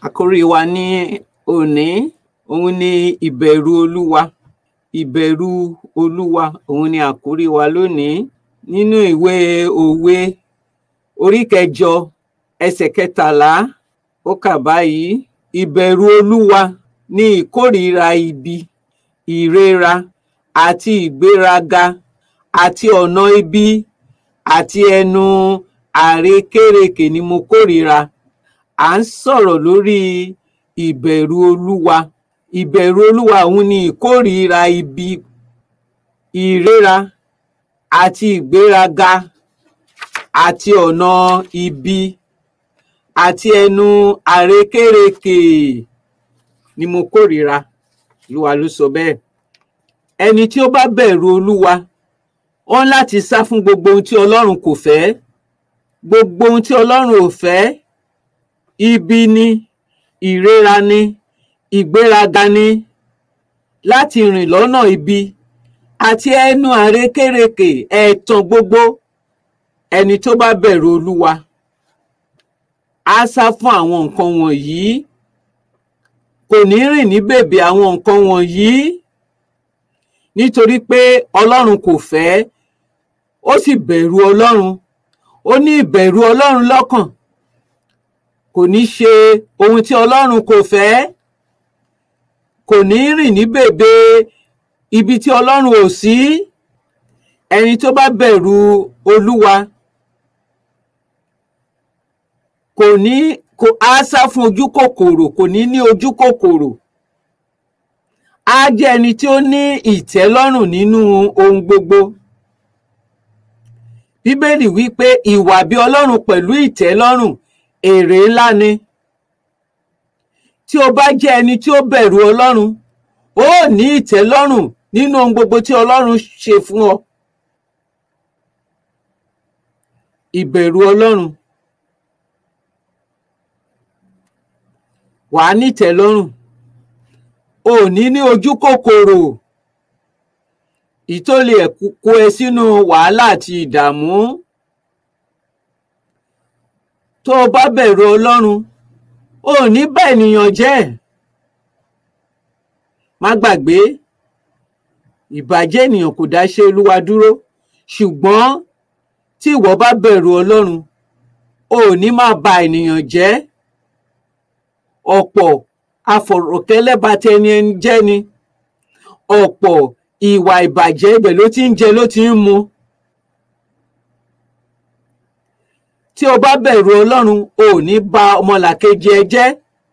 Àkórí wa ní òní òun ni ìbẹ̀rù Olúwa. Ìbẹ̀rù Olúwa òun ni àkórí wa lónìí nínú ìwé òwe orí kẹjọ ẹsẹ̀ kẹtàlá ó kà báyìí ìbẹ̀rù Olúwa ní ìkórìíra ibi ìrera àti ìgbéraga àti ọ̀nà ibi àti ẹnu àrékérekè ni mo kórìíra à ń sọ̀rọ̀ lórí ìbẹ̀rù Olúwa ìbẹ̀rù Olúwa òun ni ìkórìíra ibi ìrera àti ìgbéraga àti ọ̀nà ibi àti ẹnu àrékérekè ni mo kórìíra Olúwa ló sọ bẹ́ẹ̀ ẹni tí ó bá bẹ̀rù Olúwa ó ń láti sá fún gbogbo ohun tí Ọlọ́run kò fẹ́ gbogbo ohun tí Ọlọ́run ò fẹ́ ibi ni ìrera ni ìgbéraga ni láti rìn lọ́nà ibi àti ẹnu àrékérekè ẹ̀tàn gbogbo ẹni tó bá bẹ̀rù Olúwa á sá fún àwọn nǹkan wọ̀nyí kò ní rìn ní bèbè àwọn nǹkan wọ̀nyí nítorí pé Ọlọ́run kò fẹ́ ó sì bẹ̀rù Ọlọ́run ó ní ìbẹ̀rù Ọlọ́run lọ́kàn kò ní ṣe ohun tí Ọlọ́run kò fẹ́ kò ní rìn ní bèbè ibi tí Ọlọ́run ò sí ẹni tó bá bẹ̀rù Olúwa kò ní kò á sá fún ojú kòkòrò kò ní ní ojú kòkòrò á jẹ́ ẹni tí ó ní ìtẹ́lọ́rùn nínú ohun gbogbo Bíbélì wí pé ìwà bí Ọlọ́run pẹ̀lú ìtẹ́lọ́rùn èrè ńlá ni tí o bá jẹ́ ẹni tí ó bẹ̀rù Ọlọ́run ó ní ìtẹ́lọ́rùn nínú ohun gbogbo tí Ọlọ́run ṣe fún ọ ìbẹ̀rù Ọlọ́run wàá ní ìtẹ́lọ́rùn ò ní ní ojú kòkòrò ìtó lè kó ẹ sínú wàhálà àti ìdààmú tó o bá bẹ̀rù Ọlọ́run ò ní bá ènìyàn jẹ́ má gbàgbé ìbàjẹ́ ènìyàn kò dá iṣẹ́ Olúwa dúró ṣùgbọ́n tí ìwọ bá bẹ̀rù Ọlọ́run ò ní máa ba ènìyàn jẹ́ ọ̀pọ̀ afọ̀rọ̀kẹ́lẹ́bàtẹni ẹni jẹ́ ni ọ̀pọ̀ ìwà ìbàjẹ́ ibẹ̀ ló ti ń jẹ ló ti ń mu tí o bá bẹ̀rù Ọlọ́run o ò ní ba ọmọlàkejì ẹ jẹ́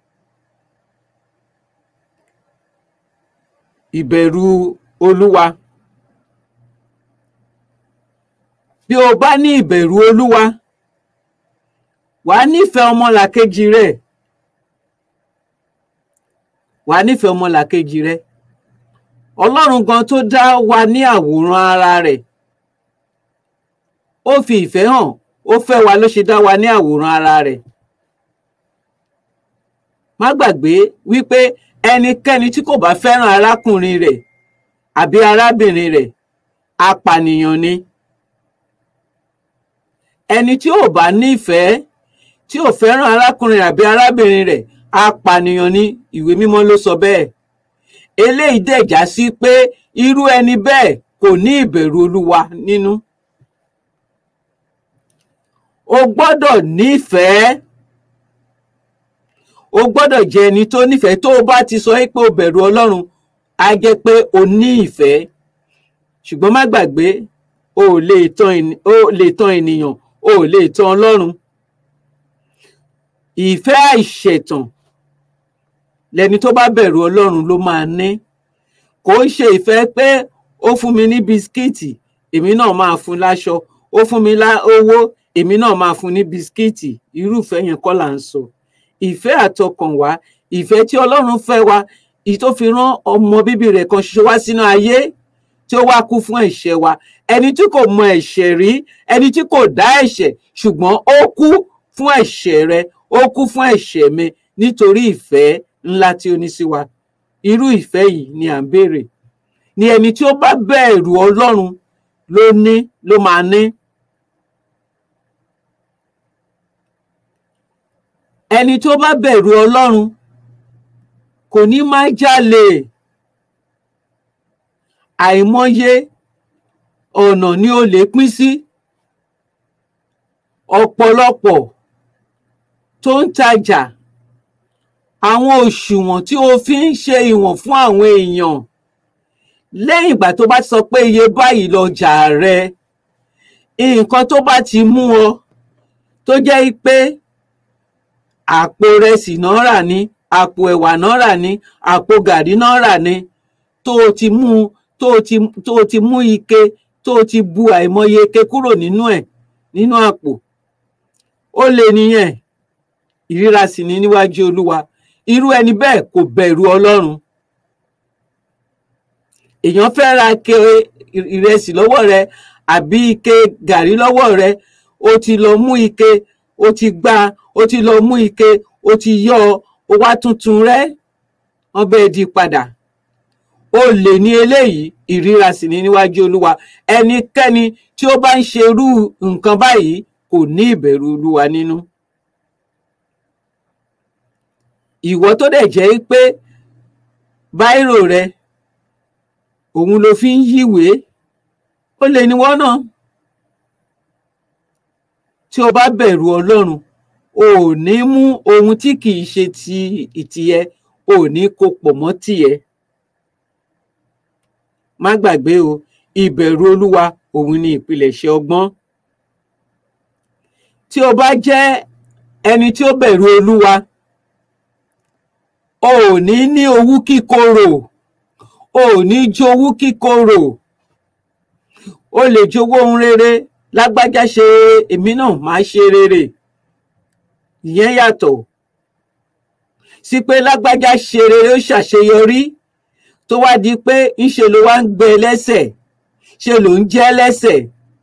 ìbẹ̀rù Olúwa bí o bá ní ìbẹ̀rù Olúwa wàá nífẹ̀ẹ́ ọmọlàkejì rẹ wàá nífẹ̀ẹ́ ọmọlàkejì rẹ Ọlọ́run gan tó dá wa ní àwòrán ara rẹ̀ ó fi ìfẹ́ hàn ó fẹ́ wa ló ṣe dá wa ní àwòrán ara rẹ̀ má gbàgbé wípé ẹnikẹ́ni tí kò bá fẹ́ràn arákùnrin rẹ̀ àbí arábìnrin rẹ̀ apànìyàn ni ẹni tí ò bá nífẹ̀ẹ́ tí ò fẹ́ràn arákùnrin àbí arábìnrin rẹ̀ apànìyàn ni ìwé mímọ́ ló sọ bẹ́ẹ̀ eléyìí dẹ̀ já sí pé irú ẹni bẹ́ẹ̀ kò ní ìbẹ̀rù Olúwa nínú o gbọ́dọ̀ nífẹ̀ẹ́ o gbọ́dọ̀ jẹ́ ẹni tó nífẹ̀ẹ́ tó o bá ti sọ pé o bẹ̀rù Ọlọ́run á jẹ́ pé o ní ìfẹ́ ṣùgbọ́n má gbàgbé o ò lè tàn o lè tàn ènìyàn o ò lè tàn Ọlọ́run ìfẹ́ àìṣẹ̀tàn lẹni tó bá bẹ̀rù Ọlọ́run ló máa ní kò ń ṣe ìfẹ́ pé ó fún mi ní bisikíìtì èmi náà máa fún láṣọ ó fún mi lá owó èmi náà máa fún ní bisikíìtì irúfẹ́ yẹn kọ́ là ń sọ ìfẹ́ àtọkànwá ìfẹ́ tí Ọlọ́run fẹ́ wa ìyí tó fi rán ọmọ bíbí rẹ̀ kan ṣoṣo wá sínú ayé tí ó wá kú fún ẹ̀ṣẹ̀ wa ẹni tí kò mọ ẹ̀ṣẹ̀ rí ẹni tí kò dá ẹ̀ṣẹ̀ ṣùgbọ́n ó kú fún ẹ̀ṣẹ̀ rẹ ó kú fún ẹ̀ṣẹ̀ mi nítorí ìfẹ́ ńlá tí ó ní sí wa irú ìfẹ́ yìí ni à ń béèrè ni ẹni tí ó bá bẹ̀rù Ọlọ́run ló ní ló máa ní ẹni tó bá bẹ̀rù ọlọ́run kò ní máa jalè àìmọye ọ̀nà ni olè pín sí ọ̀pọ̀lọpọ̀ tó ń tajà àwọn òṣùwọ̀n tí o fi ń ṣe ìwọ̀n fún àwọn èèyàn lẹ́yìn ìgbà tó bá sọ pé iye báyìí lọjà rẹ nǹkan tó bá ti mú ọ tó jẹ́ pé àpò rẹsì náà rà ní àpò ẹ̀wà náà rà ní àpò gàrí náà rà ní tó o ti mú tó o ti tó o ti mú ike tó o ti bu àìmọye ike kúrò nínú ẹ̀ nínú àpò ó lè nìyẹn ìríra sì ní níwájú olúwa irú ẹni bẹ́ẹ̀ kò bẹ̀rù ọlọ́run èèyàn fẹ́ ra ike ìrẹsì lọ́wọ́ rẹ àbí ike gàrí lọ́wọ́ rẹ o ti lọ mú ike o ti gbá o ti lọ mú ike o ti yọ o wá tuntun rẹ wọn bẹ́ẹ̀ di padà o lè ní eléyìí ìríra sì ní níwájú olúwa ẹnikẹ́ni tí ó bá ń ṣerú nǹkan báyìí kò ní ìbẹ̀rù olúwa nínú. ìwọ tó dẹ̀ jẹ́ pé báírò rẹ òun ló fi ń yíwèé ó lè ní wọ́n náà tí o bá bẹ̀rù ọlọ́run o ò ní mú ohun tí kì í ṣe ti ìtìyẹ o ò ní kó pọ̀ mọ́ tìyẹ má gbàgbé o ìbẹ̀rù olúwa òun ni ìpilẹ̀ṣẹ̀ ọgbọ́n tí o bá jẹ́ ẹni tí ó bẹ̀rù olúwa o ò ní ní owú kíkorò o ò ní jowú kíkorò o lè jowó ohun rere lágbájá ṣe èmi náà máa ṣe rere ìyẹn yàtọ̀ sí pé lágbájá ṣe rere ó ṣàṣeyọrí tó wá di pé ńṣe ló wá ń gbé lẹ́sẹ̀ ṣe ló ń jẹ́ lẹ́sẹ̀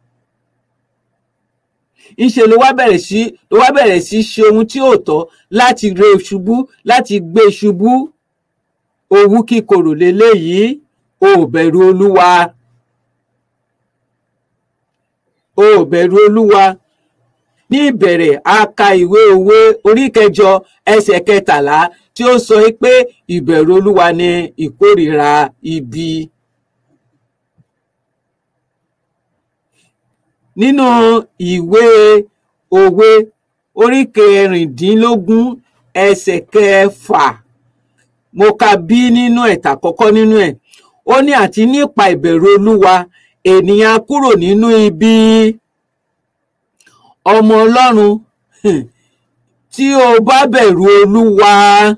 ńṣe ló wá bẹ̀rẹ̀ sí ló wá bẹ̀rẹ̀ sí ṣe ohun tí ò tọ́ láti re ṣubú láti gbé ṣubú owú kíkorò leléyìí o ò bẹ̀rù olúwa o ò bẹ̀rù olúwa ní ìbẹ̀rẹ̀ a ka ìwé òwe orí kẹjọ ẹsẹ̀ kẹtàlá tí ó sọ pé ìbẹ̀rù olúwa ni ìkórìíra ibi. nínú ìwé òwe orí kẹrìndínlógún ẹsẹ̀ kẹfà mo ka bí nínú ẹ̀tà kọ́kọ́ nínú ẹ̀ ó ní àti nípa ìbẹ̀rù olúwa ènìyàn kúrò nínú ibi ọmọ ọlọ́run tí o bá bẹ̀rù olúwa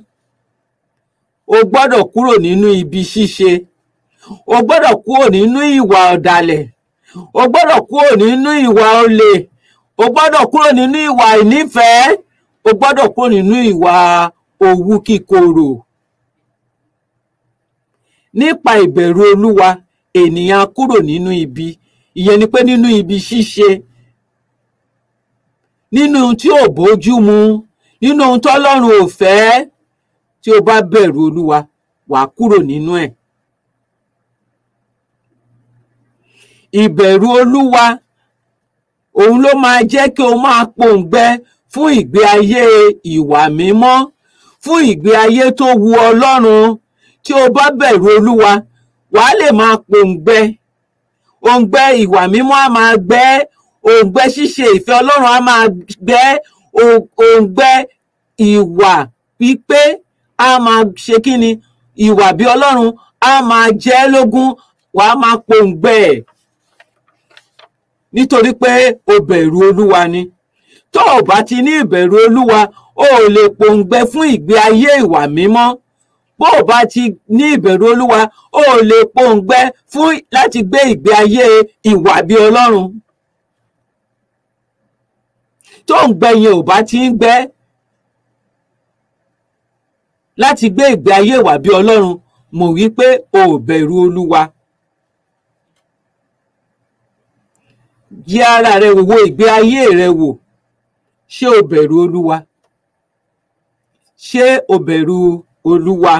o gbọ́dọ̀ kúrò nínú ibi ṣíṣe o gbọ́dọ̀ kúrò nínú ìwà ọ̀dàlẹ̀ o gbọ́dọ̀ kúrò nínú ìwà olè o gbọ́dọ̀ kúrò nínú ìwà ìnífẹ̀ẹ́ o gbọ́dọ̀ kúrò nínú ìwà owú kíkorò nípa ìbẹ̀rù olúwa ènìyàn kúrò nínú ibi ìyẹn ni pé nínú ibi ṣíṣe nínú ohun tí ò bójú mu nínú ohun tọ́lọ́run ò fẹ́ tí o bá bẹ̀rù olúwa wàá kúrò nínú ẹ̀. ìbẹ̀rù olúwa òun ló máa jẹ́ kí o máa pòǹgbẹ fún ìgbé ayé ìwà mímọ́ fún ìgbé ayé tó wu ọlọ́run tí o bá bẹ̀rù olúwa wàá lè máa pòǹgbẹ òǹgbẹ ìwà mímọ́ á máa gbẹ òǹgbẹ ṣíṣe ìfẹ́ ọlọ́run á máa gbẹ òǹgbẹ ìwà pípé á máa ṣe kí ni ìwà bí ọlọ́run á máa jẹ́ lógún wàá máa pòǹgbẹ ẹ̀ nítorí pé o bẹ̀rù olúwa ni tó o bá ti ní ìbẹ̀rù olúwa o ò lè pòǹgbẹ fún ìgbé ayé ìwà mímọ́ bó o bá ti ní ìbẹ̀rù olúwa o ò lè pòǹgbẹ fún láti gbé ìgbé ayé ìwà bí ọlọ́run tó ń gbẹ yẹn ò bá ti ń gbẹ láti gbé ìgbé ayé ìwà bí ọlọ́run mọ̀ wípé o ò bẹ̀rù olúwa. yẹ ara rẹ wò wo ìgbé ayé rẹ wò ṣé o bẹ̀rù olúwa ṣé o bẹ̀rù olúwa.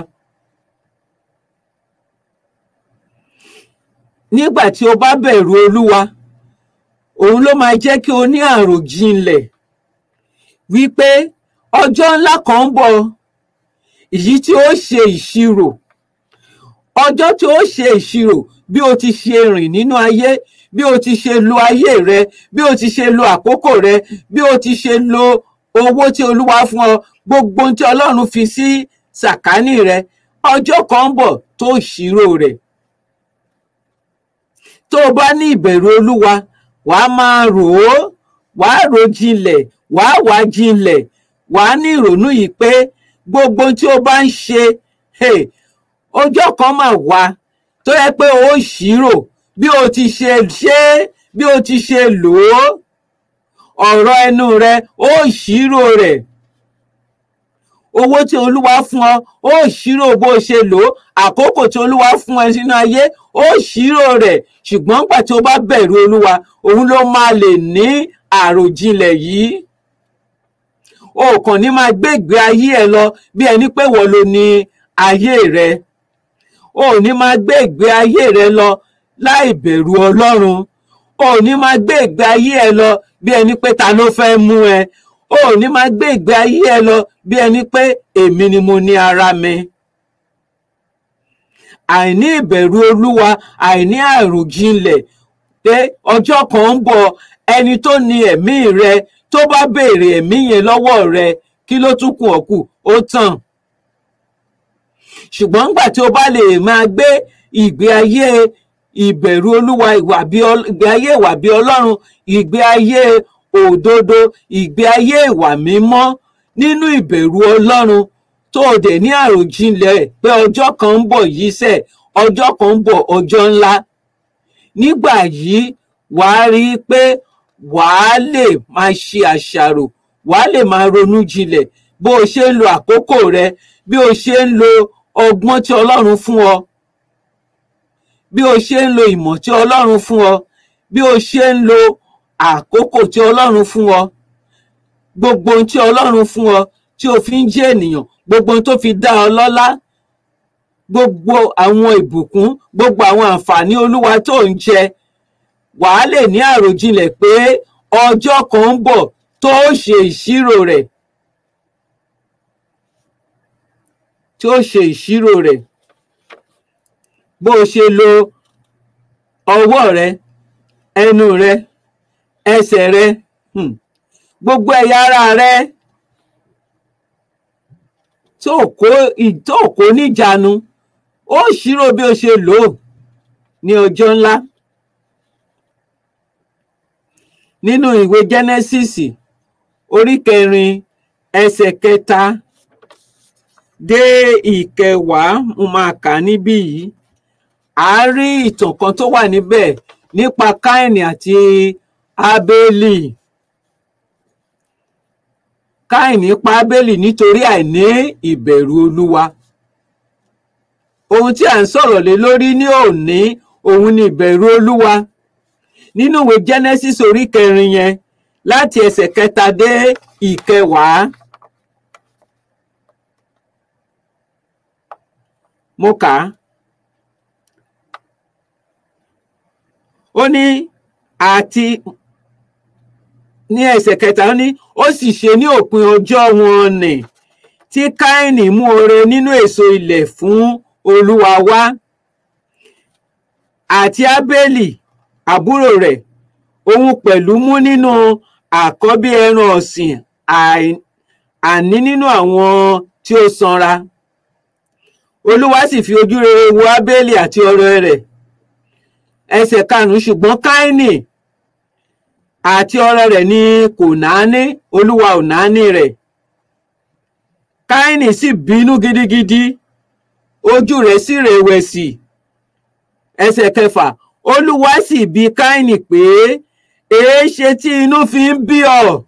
nígbà tí o bá bẹ̀rù olúwa òun ló máa jẹ́ kí o ní àròjinlẹ̀ wípé ọjọ́ ńlá kan ń bọ̀ èyí tí ó ṣe ìṣirò ọjọ́ tí ó ṣe ìṣirò bí o ti ṣe rìn nínú ayé bí o ti ṣe lo ayé rẹ bí o ti ṣe lo àkókò rẹ bí o ti ṣe lo owó tí olúwa fún ọ gbogbo ohun tí ọlọ́run fi sí sàkání rẹ ọjọ́ kan ń bọ̀ tó ṣírò rẹ̀ tó o bá ní ìbẹ̀rù olúwa wàá máa rò ó wàá rò jinlẹ̀ wàá wá jinlẹ̀ wàá ní ìrònú yìí pé gbogbo ohun tí o bá ń ṣe hey, ọjọ́ kan máa wá tó yẹ pé o ṣírò bí o ti ṣe ṣe é bí o ti ṣe lò ó ọ̀rọ̀ ẹnu rẹ ó ṣírò rẹ̀ owó tí olúwa fún ọ ó ṣírò bó o ṣe lò ó àkókò tí olúwa fún ẹ sínú ayé ó ṣírò rẹ̀ ṣùgbọ́n nígbà tí o bá bẹ̀rù olúwa òun ló máa lè ní àròjinlẹ̀ yìí o kàn ní máa gbé ìgbé ayé ẹ lọ bí ẹni pé wọ́n ló ní ayé rẹ o ò ní máa gbé ìgbé ayé rẹ lọ láì bẹ̀rù ọlọ́run o ò ní máa gbé ìgbé ayé ẹ lọ bí ẹni pé ta ló fẹ́ mú ẹ o ò ní máa gbé ìgbé ayé ẹ lọ bí ẹni pé èmi ni mo ní ara mi àìní ìbẹ̀rù olúwa àìní àròjinlẹ̀ pé ọjọ́ kan ń bọ̀ ẹni tó ní ẹ̀mí rẹ tó bá béèrè ẹ̀mí yẹn lọ́wọ́ rẹ kí ló tún kù ọ́ kù ó tàn ṣùgbọ́n nígbà tí o bá lè máa gbé ìgbé ayé ìbẹ̀rù olúwa ìwà bí ìgbé ayé ìwà bí ọlọ́run ìgbé ayé òdodo ìgbé ayé ìwà mímọ́ nínú ìbẹ̀rù ọlọ́run tó o dẹ̀ ní àròjinlẹ̀ pé ọjọ́ kan ń bọ̀ yìí sẹ̀ ọjọ́ kan ń bọ̀ ọjọ́ ńlá nígbà yìí wàá rí i pé wàá lè máa ṣe àṣàrò wàá lè máa ronú jinlẹ̀ bó o ṣe ń lo àkókò rẹ bí o ṣe ń lo ọgbọ́n tí ọlọ́run fún ọ bí o ṣe ń lo ìmọ̀ tí ọlọ́run fún ọ bí o ṣe ń lo àkókò tí ọlọ́run fún ọ gbogbo ohun tí ọlọ́run fún ọ tí o fi ń jẹ́ ènìyàn gbogbo ohun tó fi dá ọ lọ́lá gbogbo àwọn ìbùkún gbogbo àwọn àǹfààní olúwa tó ń jẹ wàá lè ní àròjinlẹ̀ pé ọjọ́ kan ń bọ̀ tó ṣe ìṣirò rẹ̀ tí ó ṣe ìṣirò rẹ̀ bó o ṣe lo ọwọ́ rẹ ẹnu rẹ ẹsẹ̀ rẹ hmm, gbogbo ẹ̀yà ara rẹ tó kó tó kó níjàánu ó ṣírò bí o ṣe lò ó ní ọjọ́ ńlá nínú ìwé Genesis orí kẹrin ẹsẹ̀ kẹta dé ìkẹwàá mo máa kà níbí yìí a rí ìtàn kan tó wà níbẹ̀ nípa Káìnì àti Ábélì Káìnì pa Ábélì nítorí àìní ìbẹ̀rù Olúwa ohun tí à ń sọ̀rọ̀ lé lórí ní òní òun ni ìbẹ̀rù Olúwa nínú ìwé Genesis orí kẹrin yẹn láti ẹsẹ̀ kẹta dé ìkẹwàá mo kà á ó ní àti ní ẹsẹ̀ kẹta ó ní ó sì ṣe ní òpin ọjọ́ wọn nì tí Káínì mú oore nínú èso ilẹ̀ fún Olúwa wá àti Ábélì àbúrò rẹ̀ òun pẹ̀lú mú nínú àkọ́bí ẹran ọ̀sìn àní nínú àwọn tí ó sanra Olúwa sì fi ojú rere wo Ábélì àti ọrẹ rẹ̀ ẹsẹ̀ karùnún ṣùgbọ́n Káínì àti ọrẹ rẹ̀ ni kò náání Olúwa ò náání rẹ̀ Káínì sì bínú gidigidi ojú rẹ̀ sì rẹ̀wẹ̀sì ẹsẹ̀ kẹfà Olúwa sì bi Káínì pé èé ṣe tí inú fi ń bí ọ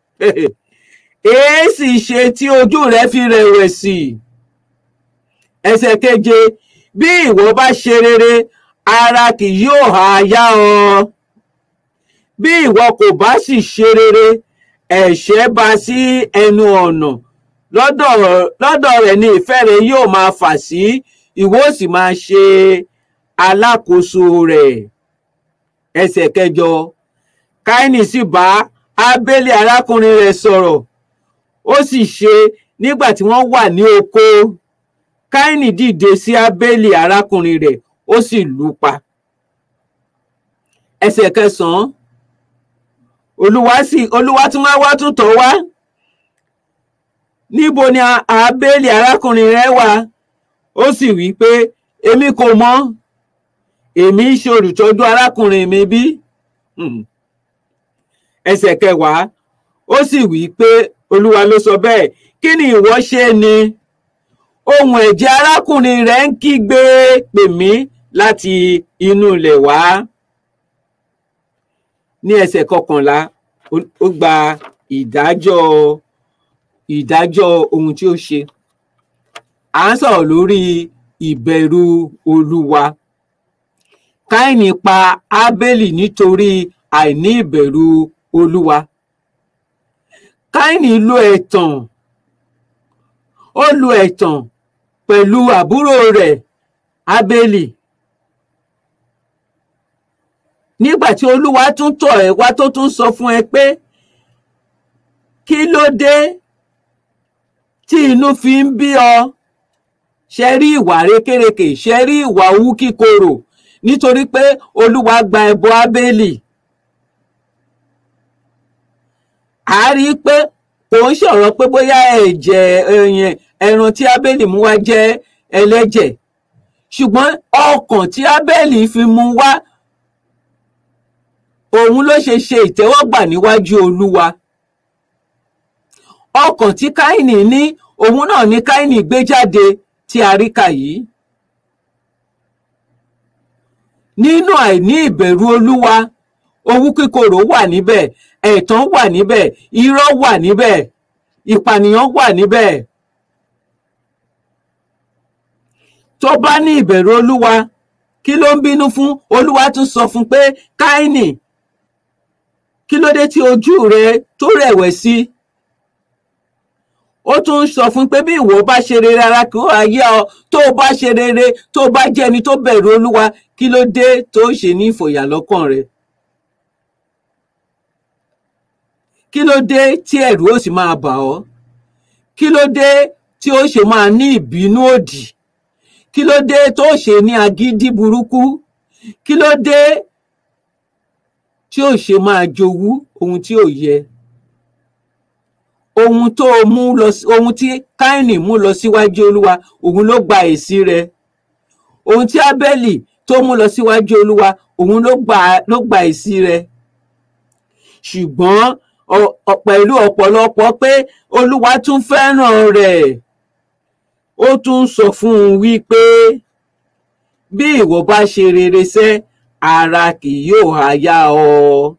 èé sì ṣe tí ojú rẹ̀ fi rẹ̀wẹ̀sì ẹsẹ̀ keje bí ìwọ bá ṣe rere ara kì yóò ha yá ọ bí ìwọ kò bá sì ṣe rere ẹ̀ṣẹ̀ bá sí ẹnu ọ̀nà lọ́dọ̀ lọ́dọ̀ rẹ̀ ni ìfẹ́ rẹ̀ yóò máa fà sí ìwọ ó sì máa ṣe alákòóso rẹ̀ ẹsẹ̀ kẹjọ káínì sì bá ábélì arákùnrin rẹ̀ sọ̀rọ̀ ó sì ṣe nígbà tí wọ́n wà ní oko káínì dìde sí ábélì arákùnrin rẹ̀ ó sì lù ú pa ẹsẹ̀ kẹsànán olúwa sì olúwa tún wá wá tún tọ̀ wá níbo ni ábélì arákùnrin rẹ̀ wà ó sì wí pé èmi kò mọ̀ èmi ń ṣe olùtọ́jú arákùnrin mi bí ẹsẹ̀ kẹwàá ó sì wí pé olúwa ló sọ bẹ́ẹ̀ kí ni ìwọ ṣe ni ohun ẹ̀jẹ̀ arákùnrin rẹ̀ ń kígbe pè mí láti inú ilẹ̀ wá ní ẹsẹ̀ kọkànlá ó gba ìdájọ́ ìdájọ́ ohun tí ó ṣe à ń sọ̀rọ̀ lórí ìbẹ̀rù olúwa káìní pa ábélì nítorí àìní ìbẹ̀rù olúwa káìní lo ẹ̀tàn ó lo ẹ̀tàn pẹ̀lú àbúrò rẹ̀ ábélì nígbà tí olúwa tún tọ̀ ẹ́ wá tó tún sọ fún ẹ pé kí ló dé tí inú fi ń bí ọ ṣe rí ìwà rékèrèkè ṣe rí ìwà owú kíkorò nítorí pé olúwa gba ẹbọ ábélì a rí i pé kò ń ṣọ̀rọ̀ pé bóyá ẹ̀jẹ̀ ẹ̀yìn ẹran tí ábélì mú wá jẹ́ ẹlẹ́jẹ̀ ṣùgbọ́n ọkàn tí ábélì fi mú wá òun ló ṣe ṣe ìtẹ́wọ́gbà níwájú olúwa ọkàn tí káìní ní òun náà ní káìní gbé jáde tí a rí kà yìí nínú àìní ìbẹ̀rù olúwa owú kíkorò wà níbẹ̀ ẹ̀tàn wà níbẹ̀ irọ́ wà níbẹ̀ ìpànìyàn wà níbẹ̀ tó bá ní ìbẹ̀rù olúwa kí ló ń bínú fún olúwa tún sọ fún pé káìní kí ló dé tí ojú rẹ tó rẹ̀wẹ̀sì ó tún sọ fún pé bí ìwọ bá ṣe rere ara kí ó ayé ọ tó o bá ṣe rere tó o bá jẹ́ ẹni tó bẹ̀rù olúwa kí ló dé tó ṣe ní ìfòyà lọ́kàn rẹ kí ló dé tí ẹ̀rù ó sì máa bà ọ́ kí ló dé tí ó ṣe máa ní ìbínú òdì kí ló dé tó ṣe ní agídí burúkú kí ló dé tí ó ṣe máa jowú ohun tí ò yẹ ohun tó mú lọ ohun tí káìní mú lọ síwájú olúwa òun ló gba èsì rẹ̀ ohun tí ábẹ́lì tó mú lọ síwájú olúwa òun ló gba ló gba èsì rẹ̀ ṣùgbọ́n pẹ̀lú ọ̀pọ̀lọpọ̀ pé olúwa tún fẹ́ràn rẹ̀ ó tún sọ fún un wípé bí ìwọ bá ṣe rere sẹ́ ara kì yóò há yá ọ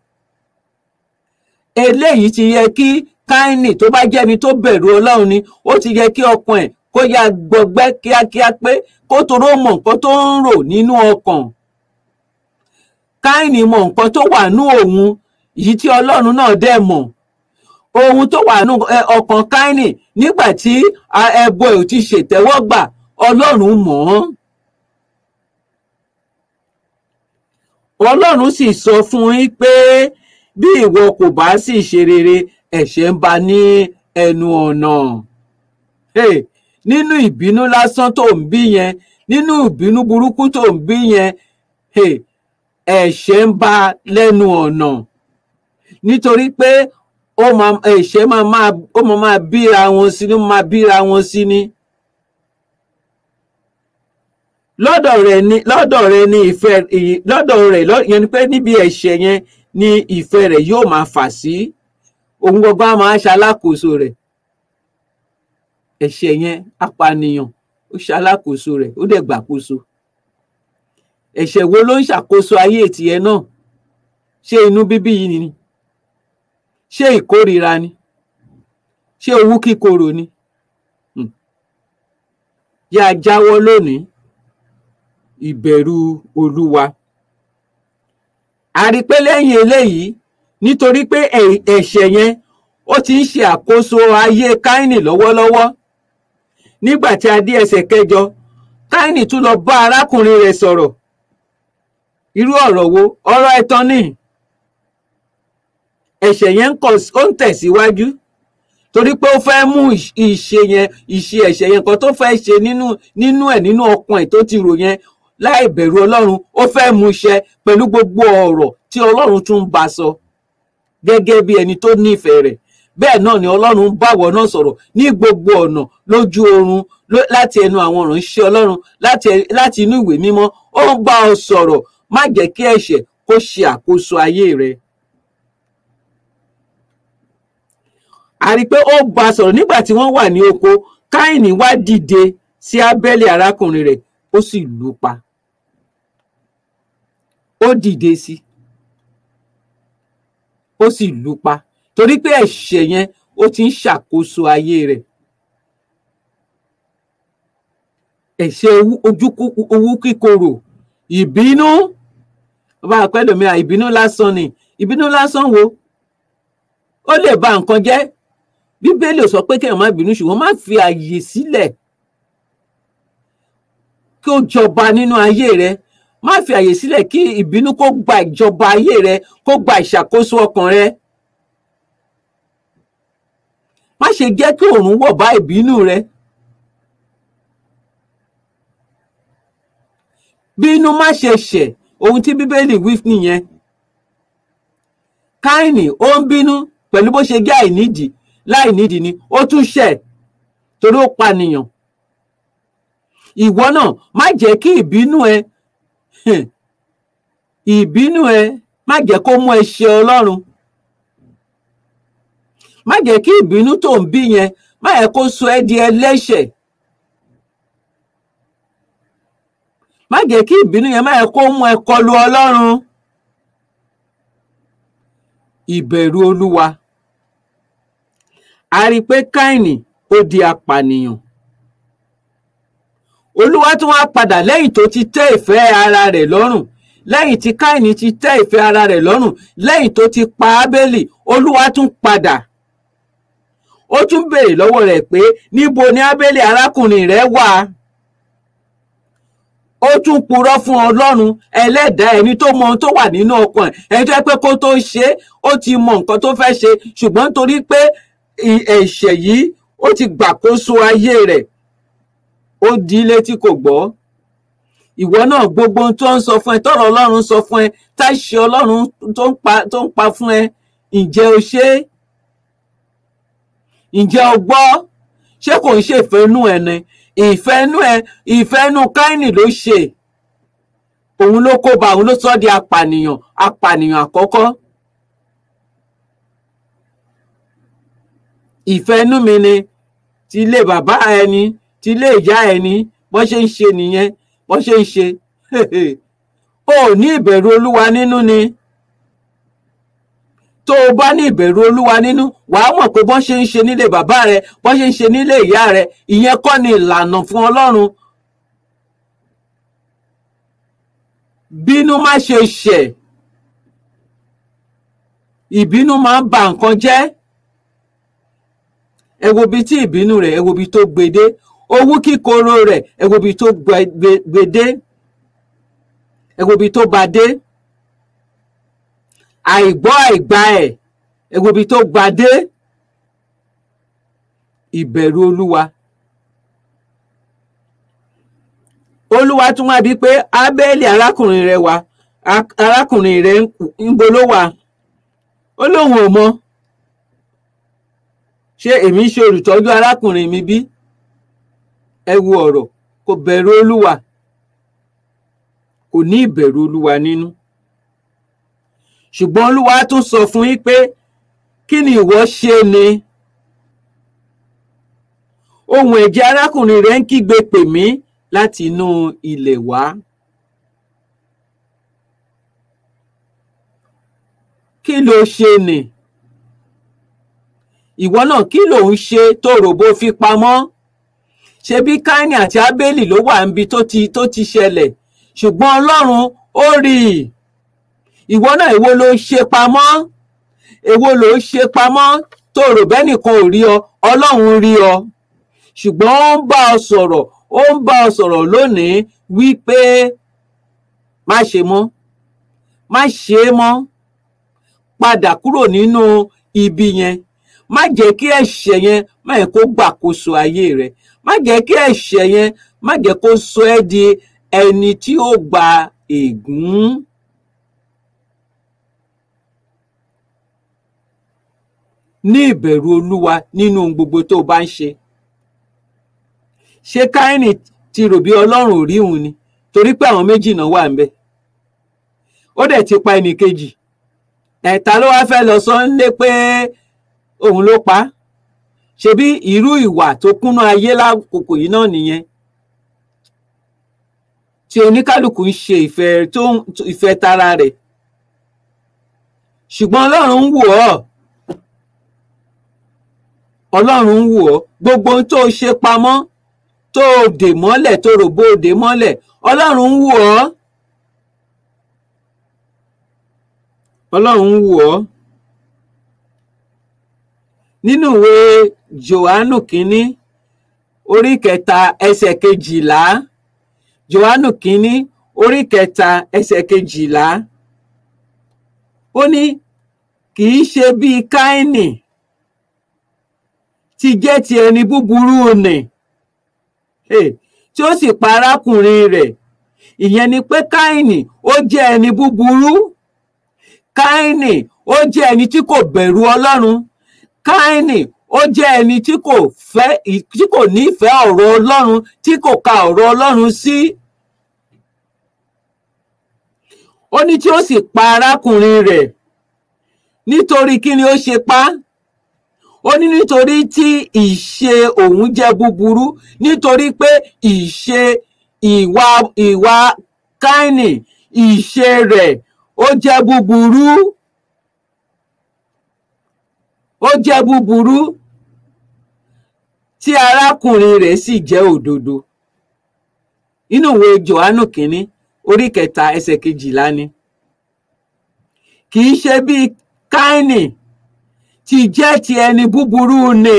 eléyìí ti yẹ kí káínì tó bá jẹ́ni tó bẹ̀rù ọlọ́run ni ó ti yẹ kí ọkàn ẹ̀ kó yá gbọgbẹ́ kíákíá pé kó toró mọ̀ nǹkan tó ń rò nínú ọkàn káínì mọ̀ nǹkan tó wà nú òun yìí tí ọlọ́run náà dẹ̀ mọ̀ ohun tó wà nú ọkàn káínì nígbà tí ẹbọ ẹ̀ ò ti ṣètẹ́wọ́gbà ọlọ́run mọ̀ ọ́n ọlọ́run sì sọ fún yín pé bí ìwọ kò bá sì ṣe rere ẹ̀ṣẹ̀ ń bá ní ẹnu ọ̀nà nínú ìbínú lásán tó ń bí yẹn nínú ìbínú burúkú tó ń bí yẹn ẹ̀ṣẹ̀ ń bá lẹ́nu ọ̀nà nítorí pé ẹ̀ṣẹ̀ máa máa ó máa máa bíra wọn sí ní máa bíra wọn sí ní. lọ́dọ̀ rẹ̀ ni lọ́dọ̀ rẹ̀ ni ìfẹ́ lọ́dọ̀ rẹ̀ yẹn ni pé níbi ẹ̀ṣẹ̀ yẹn ni ìfẹ́ rẹ̀ yóò máa fà sí òun gbogbo á máa ṣalákòóso rẹ̀ ẹ̀ṣẹ̀ yẹn apànìyàn ó ṣalákòóso rẹ̀ ó dẹ̀ gbàkóso ẹ̀ṣẹ̀ wo ló ń ṣàkóso ayé tìẹ náà ṣé inú bíbí yìí ni ṣé ìkórìíra ni ṣé owú kíkorò ni yá jáwọ́ lónìí ìbẹ̀rù olúwa a rí pé lẹ́yìn eléyìí nítorí pé ẹ̀ṣẹ̀ yẹn ó ti ń ṣe àkóso ayé káínì lọ́wọ́lọ́wọ́ nígbà tí a dé ẹsẹ̀ kẹjọ káínì tún lọ bá arákùnrin rẹ̀ sọ̀rọ̀ irú ọ̀rọ̀ wo ọ̀rọ̀ ẹ̀tàn ni ẹ̀ṣẹ̀ yẹn ó ń tẹ̀síwájú torí pé ó fẹ́ mú ìṣ- ìṣe yẹn ìṣe ẹ̀ṣẹ̀ yẹn kan tó fẹ́ ṣe nínú nínú ẹ̀ nínú ọkàn ẹ̀ tó ti rò yẹn láì bẹ̀rù ọlọ́run ó fẹ́ mú ṣẹ pẹ̀lú gbogbo ọ̀rọ̀ tí ọlọ́run tún ń bá sọ gẹ́gẹ́ bí ẹni tó nífẹ̀ẹ́ rẹ̀ bẹ́ẹ̀ náà ni ọlọ́run ń báwọ̀ náà sọ̀rọ̀ ní gbogbo ọ̀nà lójú oorun ló- láti ẹnu àwọn ìránṣẹ́ ọlọ́run láti ẹ- láti inú ìwé mímọ́ ó ń bá ọ sọ̀rọ̀ má jẹ́ kí ẹ̀ṣẹ̀ kó ṣe àkóso ayé rẹ. a rí i pé ó bá a sọ̀rọ̀ nígbà tí wọ́n wà ní oko káìní wá dìde sí ábẹ́lì arákùnrin rẹ̀ ó sì lù ú pa ó dìde sí i ó sì lù ú pa torí pé ẹ̀ṣẹ̀ yẹn ó ti ń ṣàkóso ayé rẹ̀ ẹ̀ṣẹ̀ owú- ojú kú- owú kíkorò ìbínú bá a pẹ́ lómi à ìbínú lásán ni ìbínú lásán wo ó lè ba nǹkan jẹ́ bíbélì ò sọ pé kéèyàn má bínú ṣùgbọ́n má fi àyè sílẹ̀ kí ó jọba nínú ayé rẹ má fi àyè sílẹ̀ kí ìbínú kó gba ìjọba ayé rẹ kó gba ìṣàkóso ọkàn rẹ má ṣe jẹ́ kí òòrùn wọ̀ bá ìbínú rẹ bínú má ṣe ṣẹ̀ ohun tí bíbélì wí nìyẹn káìní ó ń bínú pẹ̀lú bó ṣe jẹ́ àìnídìí láìnídìí ni ó tún ṣẹ̀ torí ó pànìyàn ìwọ náà má jẹ́ kí ìbínú ẹ ìbínú ẹ má jẹ́ kó mú ẹ ṣe Ọlọ́run má jẹ́ kí ìbínú tó ń bí yẹn má yẹ kó sọ ẹ́ di ẹlẹ́ṣẹ̀ má jẹ́ kí ìbínú yẹn má yẹ kó mú ẹ kọlu Ọlọ́run ìbẹ̀rù Olúwa a rí i pé Káìnì ó di apànìyàn Olúwa tún wá padà lẹ́yìn tó ti tẹ́ ìfẹ́ ara rẹ̀ lọ́rùn lẹ́yìn tí Káìnì ti tẹ́ ìfẹ́ ara rẹ̀ lọ́rùn lẹ́yìn tó ti pa Ábélì Olúwa tún padà ó tún béèrè lọ́wọ́ rẹ̀ pé níbo ni Ábélì arákùnrin rẹ̀ wà ó tún purọ́ fún Ọlọ́run ẹlẹ́dàá ẹni tó mọ ohun tó wà nínú ọkàn ẹ̀ ẹni tó yẹ pé kó tó ṣe é ó ti mọ nǹkan tó fẹ́ ṣe ṣùgbọ́n torí pé ì- ẹ̀ṣẹ̀ yìí ó ti gbàkóso ayé rẹ̀ ó di ilé tí kò gbọ́ ìwọ náà gbogbo ohun tó ń sọ fún ẹ tọrọ Ọlọ́run sọ fún ẹ táṣe Ọlọ́run tó ń pa tó ń pa fún ẹ ǹjẹ́ o ṣe é ǹjẹ́ o gbọ́ ṣé kò ń ṣe ìfẹ́nú ẹ ni ìfẹ́nú ẹ ìfẹ́nú Káínì ló ṣe òun ló kó ba òun ló sọ di apànìyàn apànìyàn àkọ́kọ́ ìfẹ́nú mi ni ti ilé bàbá ẹni ti ilé ìyá ẹni bọ́n ṣe ń ṣe nìyẹn bọ́n ṣe ń ṣe o ò ní ìbẹ̀rù Olúwa nínú ni tó o bá ní ìbẹ̀rù Olúwa nínú wàá mọ̀ pé bọ́n ṣe ń ṣe nílé bàbá rẹ bọ́n ṣe ń ṣe nílé ìyá rẹ ìyẹn kọ́ ni ìlànà fún Ọlọ́run bínú má ṣe ṣẹ̀ ìbínú máa ń ba nǹkan jẹ́ ẹ wo ibi tí ìbínú rẹ̀ ẹ wo ibi tó gbede owú kíkorò rẹ̀ ẹ wo ibi tó gbe- gbe- gbede ẹ wo ibi tó bá dé àìgbọ́ àìgbà ẹ̀ ẹ wo ibi tó gbà dé ìbẹ̀rù Olúwa Olúwa tún wá bíi pé Ábẹ́lì arákùnrin rẹ̀ wá a- arákùnrin rẹ̀ ń- ń bo ló wà ó lóun ò mọ̀ ṣé èmi ṣe olùtọ́jú arákùnrin mi bí ẹ wo ọ̀rọ̀ kò bẹ̀rù Olúwa kò ní ìbẹ̀rù Olúwa nínú ṣùgbọ́n Olúwa tún sọ fún yín pé kí ni ìwọ ṣe ni ohùn ẹ̀jẹ̀ arákùnrin rẹ̀ ń kígbe pè mí láti inú ilẹ̀ wá kí ló ṣe nì ìwọ náà kí ló ń ṣe tó ròbó fi pamọ́ ṣebí Káínì àti Ábélì ló wà níbi tó ti tó ti ṣẹlẹ̀ ṣùgbọ́n Ọlọ́run ó rí i ìwọ náà èwo ló ń ṣe pamọ́ èwo ló ń ṣe pamọ́ tó rò bẹ́nìkan ò rí ọ Ọlọ́run rí ọ ṣùgbọ́n ó ń bá ọ sọ̀rọ̀ ó ń bá ọ sọ̀rọ̀ lónìí wípé má ṣe mọ́ má ṣe é mọ́ padà kúrò nínú ibi yẹn má jẹ́ kí ẹ̀ṣẹ̀ yẹn má yẹ kó gbàkóso ayé rẹ má jẹ́ kí ẹ̀ṣẹ̀ yẹn má jẹ́ kó sọ ẹ́ di ẹni tí ó gba ègún. ní ìbẹ̀rù olúwa nínú ohun gbogbo tó o bá ń ṣe ṣé káínì ti rò bí ọlọ́run ò rí òun ni torí pé àwọn méjì náà wà ń bẹ̀ ó dẹ̀ ti pa ẹnì kejì ẹ̀ta ló wáá fẹ́ lọ sọ nílé pé òun ló pa á ṣebí irú ìwà tó kúnnú ayé lákòókò yìí náà nìyẹn tí oníkálukú ń ṣe ìfẹ́ tó ìfẹ́ tara rẹ̀ ṣùgbọ́n ọlọ́run ń wò ọ́ ọlọ́run ń wò ọ́ gbogbo ohun tó o ṣe pamọ́ tó o dè mọ́lẹ̀ tó rò bó o dè mọ́lẹ̀ ọlọ́run ń wò ọ́ ọlọ́run ń wò ọ́ nínú ìwé johannu kínní orí kẹta ẹsẹ̀ kejìlá johannu kínní orí kẹta ẹsẹ̀ kejìlá ó ní kì í ṣe bíi káínì ti jẹ́ ti ẹni búburú nì tí ó sì pa arákùnrin rẹ̀ ìyẹn ni pé káínì ó jẹ́ ẹni búburú káínì ó jẹ́ ẹni tí kò bẹ̀rù ọlọ́run káínì ó jẹ́ ẹni tí kò fẹ́ tí kò nífẹ̀ẹ́ ọ̀rọ̀ ọlọ́run tí kò ka ọ̀rọ̀ ọlọ́run sí. ó ní tí ó sì pa arákùnrin rẹ̀ nítorí kí ni ó ṣe pa á ó ní nítorí tí ìṣe òun jẹ́ búburú nítorí pé ìṣe ìwà ìwà káínì ìṣe rẹ̀ ó jẹ́ búburú ó jẹ́ búburú tí arákùnrin rẹ̀ sì jẹ́ òdodo inú ìwé Jòhánù kínní orí kẹta ẹsẹ̀ kejìlá ni kì í ṣe bíi káínì tí jẹ́ ti ẹni búburú nì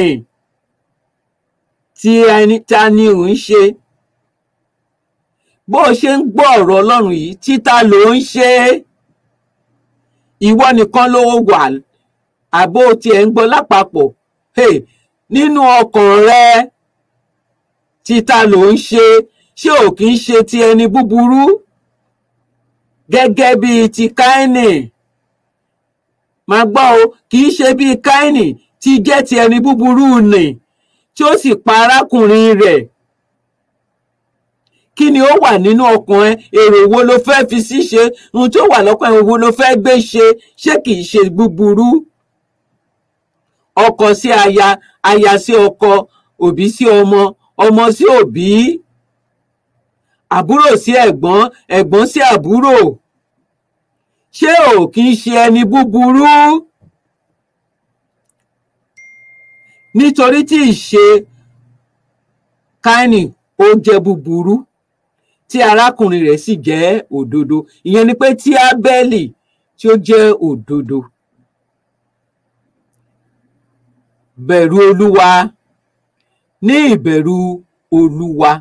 tí ẹni ta ni ò ń ṣe bó o ṣe ń gbọ́ ọ̀rọ̀ Ọlọ́run yìí títa ló ń ṣe ìwọ nìkan ló wà àbó tiẹ̀ ń gbọ́ lápapọ̀ hey, nínú ọkàn rẹ títa ló ń ṣe ṣé ò kì í ṣe ti ẹni búburú gẹ́gẹ́ bíi ti káínì máa gbọ́ o kì í ṣe bíi káínì tí jẹ́ ti ẹni búburú nì tí ó sì pa arákùnrin rẹ̀ kí ni ó wà nínú ọkàn ẹ èrò wo ló fẹ́ fi sí ṣe ohun tó wà lọ́kàn ẹ wo ló fẹ́ gbé ṣe ṣé kì í ṣe búburú ọkọ sí aya aya sí ọkọ òbí sí ọmọ ọmọ sí òbí àbúrò sí ẹ̀gbọ́n ẹ̀gbọ́n sí àbúrò ṣé ò kì í ṣe ẹni búburú nítorí tí ìṣe káínì ó jẹ́ búburú tí arákùnrin rẹ̀ sì jẹ́ òdodo ìyẹn ni pé tí ábẹ́lì tí ó jẹ́ òdodo bẹ̀rù olúwa ní ìbẹ̀rù olúwa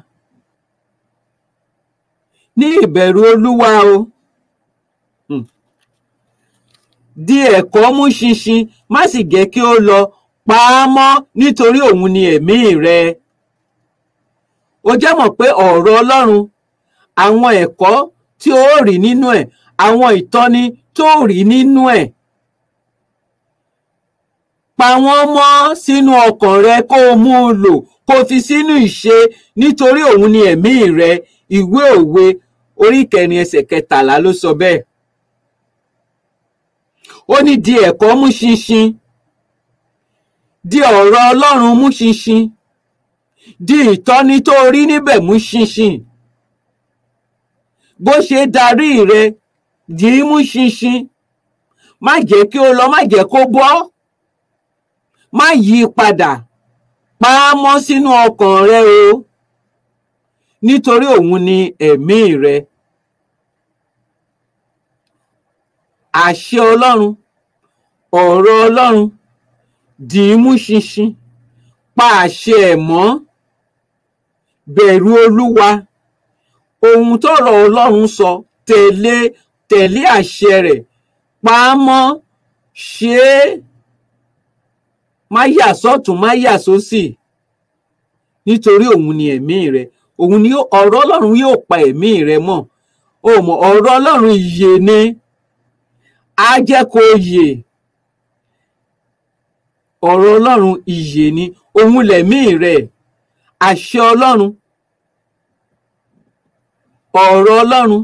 ní ìbẹ̀rù olúwa o Hmm. di ẹ̀kọ́ mú ṣinṣin má sì jẹ́ kí ó lọ pa á mọ́ nítorí òun ni ẹ̀mí rẹ o jẹ́ mọ̀ pé ọ̀rọ̀ ọlọ́run àwọn ẹ̀kọ́ tí ó rí nínú ẹ̀ àwọn ìtọ́ni tó rí nínú ẹ̀ pa wọ́n mọ́ sínú ọkàn rẹ kó o mú un lò kó o fi sínú ìṣe nítorí òun ni ẹ̀mí rẹ ìwé òwe orí kẹrin ẹsẹ̀ kẹtàlá ló sọ bẹ́ẹ̀ ó ní di ẹ̀kọ́ mú ṣinṣin di ọ̀rọ̀ ọlọ́run mú ṣinṣin di ìtọ́ni tó rí níbẹ̀ mú ṣinṣin bó ṣe darí rẹ dì í mú ṣinṣin má jẹ́ kí ó lọ má jẹ́ kó bọ́ má yí i padà pa á mọ́ sínú ọkàn rẹ o nítorí òun ni ẹ̀mí rẹ àṣẹ ọlọ́run ọ̀rọ̀ ọlọ́run dì í mú ṣinṣin pa àṣẹ ẹ̀ mọ́ bẹ̀rù olúwa ohun tọ́rọ̀ ọlọ́run sọ tẹ̀lé tẹ̀lé àṣẹ rẹ̀ pa á mọ́ ṣe é má yà sọ́tún má yà sósì nítorí òun ni ẹ̀mí rẹ òun ni ó- ọ̀rọ̀ ọlọ́run yóò pa ẹ̀mí rẹ mọ́ o mọ̀ ọ̀rọ̀ ọlọ́run ìyè ni á jẹ́ kó yè ọ̀rọ̀ ọlọ́run ìyè ni òun lẹ̀mí rẹ àṣẹ ọlọ́run ọ̀rọ̀ ọlọ́run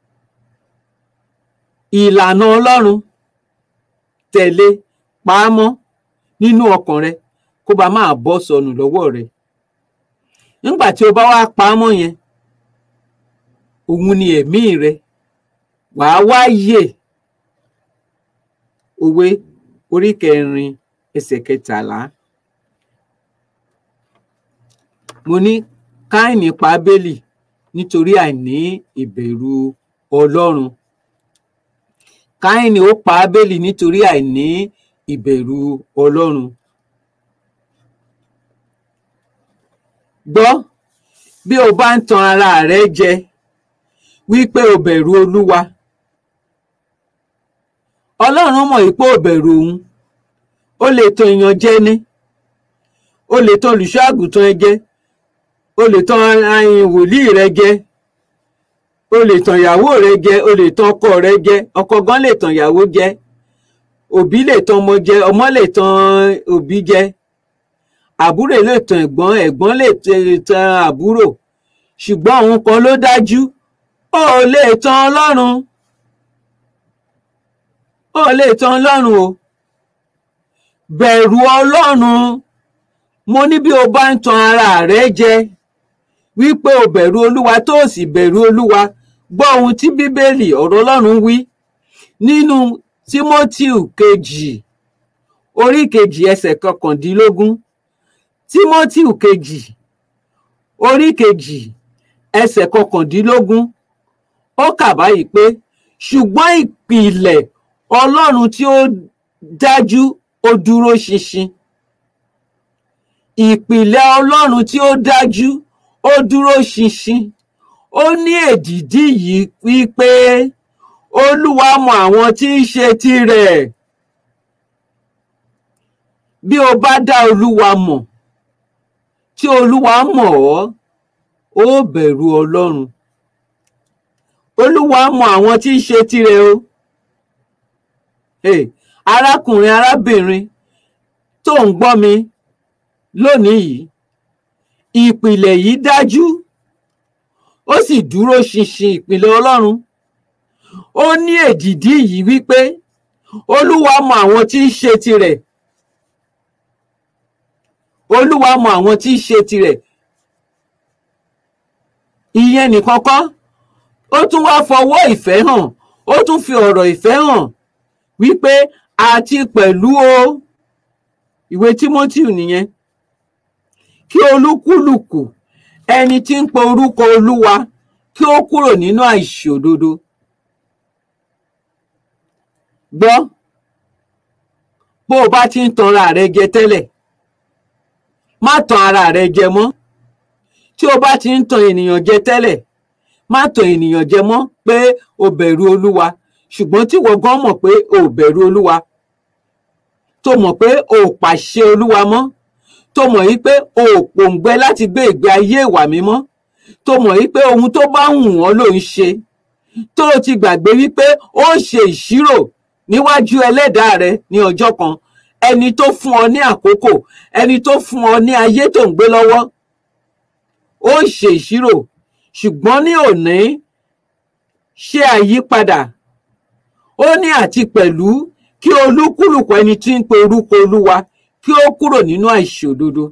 ìlànà ọlọ́run tẹ̀lé pamọ́ nínú ọkàn rẹ kó bá máa bọ́ sọnù lọ́wọ́ rẹ nígbà tí o bá wá pamọ́ yẹn òun ni ẹ̀mí rẹ wàá wá yè òwe orí kẹrin ẹsẹ̀ kẹtàlá mo ní káìní pa Ábélì nítorí àìní ìbẹ̀rù Ọlọ́run káìní ó pa Ábélì nítorí àìní ìbẹ̀rù Ọlọ́run gbọ́ bí o bá ń tan ara rẹ jẹ wípé o bẹ̀rù Olúwa Ọlọ́run mọ̀ wípé o bẹ̀rù òun o lè tan èèyàn jẹ ní o lè tan olùṣọ́ àgùntàn ẹ jẹ o lè tan ayin wòlíì rẹ jẹ o lè tan ìyàwó rẹ jẹ o lè tan ọkọ rẹ jẹ ọkọ gan lè tan ìyàwó jẹ òbí lè tan ọmọ jẹ ọmọ lè tan òbí jẹ àbúrò lè tan ẹ̀gbọ́n ẹ̀gbọ́n lè t- tan àbúrò ṣùgbọ́n òun kan ló dájú ó lè tan Ọlọ́run ó lè tan Ọlọ́run o bẹ̀rù Ọlọ́run mo ní bí o bá ń tan ara rẹ jẹ wípé o bẹ̀rù Olúwa tó o sì bẹ̀rù Olúwa gbọ́ ohun tí Bíbélì ọ̀rọ̀ Ọlọ́run wí nínú Tímótíù kejì orí kejì ẹsẹ̀ kọkàndínlógún Tímótíù kejì orí kejì ẹsẹ̀ kọkàndínlógún ó kà báyìí pé ṣùgbọ́n ìpìlẹ̀ Ọlọ́run tí ó dájú ó dúró ṣinṣin ìpìlẹ̀ Ọlọ́run tí ó dájú ó dúró ṣinṣin ó ní èdìdí yìí wípé Olúwa mọ àwọn tí ń ṣe tirẹ̀ bí o bá dá Olúwa mọ̀ tí Olúwa mọ̀ ọ́ ó bẹ̀rù Ọlọ́run Olúwa mọ àwọn tí ń ṣe tirẹ̀ o hey, arákùnrin arábìnrin tó ń gbọ́ mi lónìí yìí ìpìlẹ̀ yìí dájú ó sì dúró ṣinṣin ìpìlẹ̀ Ọlọ́run ó ní èdìdí yìí wípé Olúwa mọ àwọn tí ń ṣe tirẹ̀ Olúwa mọ àwọn tí ń ṣe tirẹ̀ ìyẹn nìkan kọ́ ó tún wá fọwọ́ ìfẹ́ hàn ó tún fi ọ̀rọ̀ ìfẹ́ hàn wípé àti pẹ̀lú o ìwé Tímótíù nìyẹn kí olúkúlùkù ẹni tí ń pe orúkọ Olúwa kí ó kúrò nínú àìṣòdodo gbọ́ bó o bá ti ń tanra rẹ jẹ tẹ́lẹ̀ má tan ara rẹ jẹ mọ́ tí o bá ti ń tan ènìyàn jẹ tẹ́lẹ̀ má tan ènìyàn jẹ mọ́ pé o bẹ̀rù Olúwa ṣùgbọ́n tí wọ́n gan mọ̀ pé o ò bẹ̀rù Olúwa tó mọ̀ pé o ò pàṣẹ Olúwa mọ́ tó mọ̀ yí pé o ò pòǹgbẹ láti gbé ìgbé ayé ìwà mímọ́ tó mọ̀ yí pé ohun tó bá wù wọ́n ló ń ṣe tó o ti gbàgbé wípé ó ṣe ìṣirò níwájú ẹlẹ́dàá rẹ ní ọjọ́ kan ẹni tó fún ọ ní àkókò ẹni tó fún ọ ní ayé tó ń gbé lọ́wọ́ ó ṣe ìṣirò ṣùgbọ́n ní òní ṣe àyípadà ó ní àti pẹ̀lú kí olúkúlùkù ẹni tí ń pe orúkọ Olúwa kí ó kúrò nínú àìṣòdodo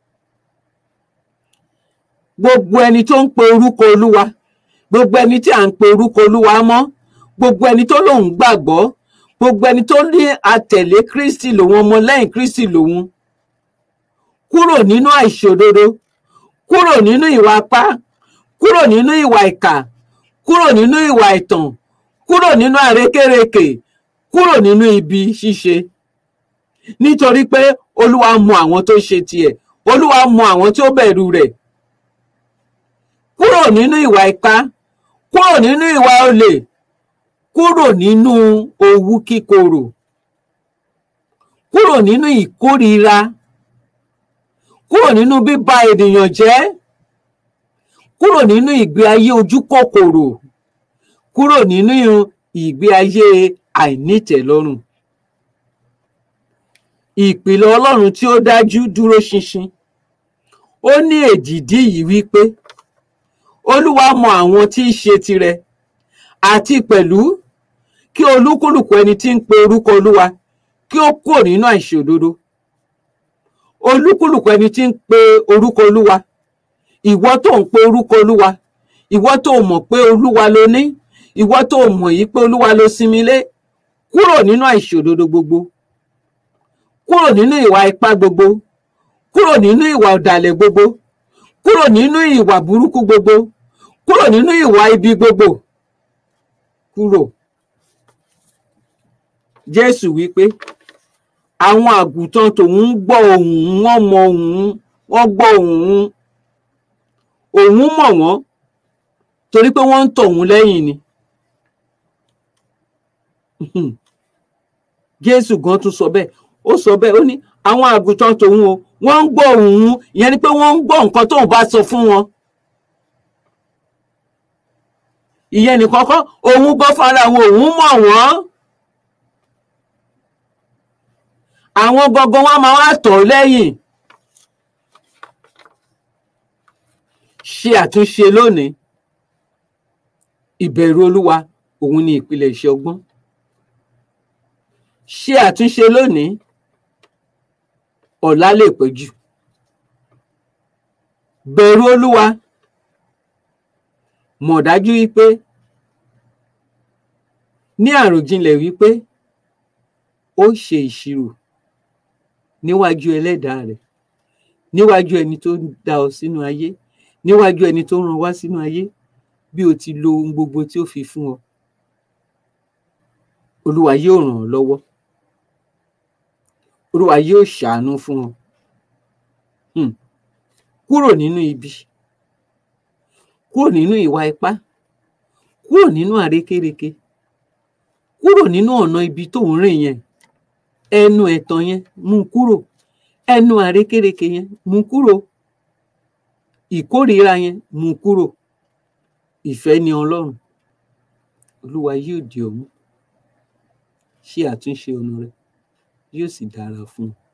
gbogbo ẹni tó ń pe orúkọ Olúwa gbogbo ẹni tí à ń pe orúkọ Olúwa mọ́ gbogbo ẹni tó lòun gbàgbọ́ gbogbo ẹni tó ní àtẹ̀lé Kristi lòun ọmọlẹ́yìn Kristi lòun kúrò nínú àìṣòdodo kúrò nínú ìwà apá kúrò nínú ìwà ìkà kúrò nínú ìwà ìtàn kúrò nínú àrékérekè kúrò nínú ibi ṣíṣe nítorí pé Olúwa mọ àwọn tó ṣe tiẹ̀ Olúwa mọ àwọn tí ó bẹ̀rù rẹ̀ kúrò nínú ìwà ipá kúrò nínú ìwà olè kúrò nínú owú kíkorò kúrò nínú ìkórìíra kúrò nínú bíba ènìyàn jẹ́ kúrò nínú ìgbé ayé ojú kòkòrò kúrò nínú ìgbé ayé àìnítẹ̀lọ́rùn ìpìlẹ̀ Ọlọ́run tí ó dájú dúró ṣinṣin ó ní èdìdí yìí wípé Olúwa mọ àwọn tí í ṣe tirẹ̀ àti pẹ̀lú kí olúkúlùkù ẹni tí ń pe orúkọ Olúwa kí ó kúrò nínú àìṣòdodo olúkúlùkù ẹni tí ń pe orúkọ Olúwa ìwọ tó ń pe orúkọ Olúwa ìwọ tó mọ̀ pé Olúwa ló ní ìwọ tó mọ̀ yìí pé Olúwa ló sinmi lé kúrò nínú àìṣòdodo gbogbo kúrò nínú ìwà ipá gbogbo kúrò nínú ìwà ọ̀dàlẹ̀ gbogbo kúrò nínú ìwà burúkú gbogbo kúrò nínú ìwà ibi gbogbo kúrò Jésù wípé àwọn àgùntàn tòun ń gbọ́ ohùn wọn mọ ohùn wọn gbọ́ ohùn òun mọ̀ wọ́n torí pé wọ́n ń tọ̀ òun lẹ́yìn ni Jésù gan tún sọ bẹ́ẹ̀ ó sọ bẹ́ẹ̀ ó ní àwọn àgùntàn tòun o wọ́n ń gbọ́ ohùn ìyẹn ni pé wọ́n ń gbọ́ nǹkan tóun bá sọ fún wọn ìyẹn nìkan kọ́ òun gbọ́ fara àwọn òun mọ̀ wọ́n àwọn gangan wọn máa wá tọ̀ lẹ́yìn ṣe àtúnṣe lónìí ìbẹ̀rù Olúwa òun ni ìpìlẹ̀ iṣẹ́ ọgbọ́n ṣe àtúnṣe lónìí ọ̀la lè pẹ́ jù bẹ̀rù Olúwa mọ̀ dájú wípé ní àròjinlẹ̀ wípé ó ṣe ìṣirò níwájú ẹlẹ́dàá rẹ̀ níwájú ẹni tó dá ọ sínú ayé níwájú ẹni tó rán wá sínú ayé bí o ti lo ohun gbogbo tí ó fi fún ọ Olúwa yóò ràn ọ́ lọ́wọ́ Olúwa yóò ṣàánú fún ọ hmm. kúrò nínú ibi kúrò nínú ìwà ipá kúrò nínú àrékérekè kúrò nínú ọ̀nà ibi tó ń rìn yẹn ẹnu ẹ̀tàn yẹn mú kúrò ẹnu àrékérekè yẹn mú kúrò ìkórìíra yẹn mú kúrò ìfẹ́ ni Ọlọ́run Olúwa yóò dì ọ́ mú ṣe àtúnṣe ọ̀nà rẹ yóò sì dára fún ọ